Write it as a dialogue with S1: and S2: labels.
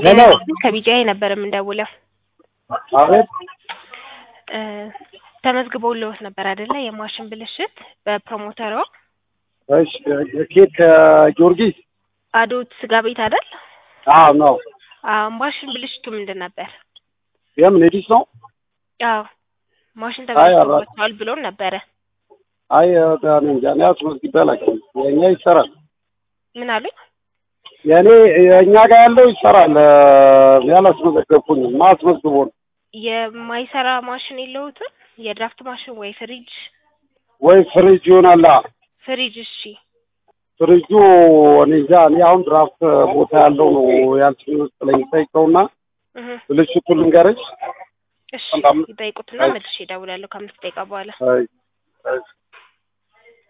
S1: ሄሎ
S2: ከቢጂአይ ነበር የምንደውለው።
S1: አቤት
S2: እ ተመዝግበውልዎት ነበር አይደለ? የማሽን ብልሽት በፕሮሞተሯ
S1: እሺ ኬት ከጊዮርጊስ
S2: አዶት ስጋ ቤት አይደል?
S1: አዎ ነው
S2: አዎ ማሽን ብልሽቱ ምንድን ነበር?
S1: የምን ኤዲስ ነው
S2: አዎ ማሽን
S1: አይ፣ አራ-
S2: ተበላሽቶባቸዋል ብሎን ነበረ።
S1: አይ እኔ እንጃ እኔ አስመዝግቤ አላውቅም የእኛ ይሰራል
S2: ምን አሉኝ?
S1: የእኔ የእኛ ጋር ያለው ይሰራል እ ያላስመዘገብኩኝም ማስመዝግቦ ነው
S2: የማይሰራ ማሽን የለውትም? የድራፍት ማሽን ወይ ፍሪጅ?
S1: ወይ ፍሪጅ ይሆናል አ
S2: ፍሪጅ እሺ።
S1: ፍሪጁ እኔ እንጃ እኔ አሁን ድራፍት ቦታ ያለው ነው ያልሽኝ መሰለኝ ጠይቀውና
S2: እህ
S1: ብልሽቱን ልንገርሽ
S2: እሺ
S1: በጣም-
S2: ይጠይቁትና መልሼ እደውላለሁ ከአምስት ደቂቃ በኋላ።
S1: አይ አይ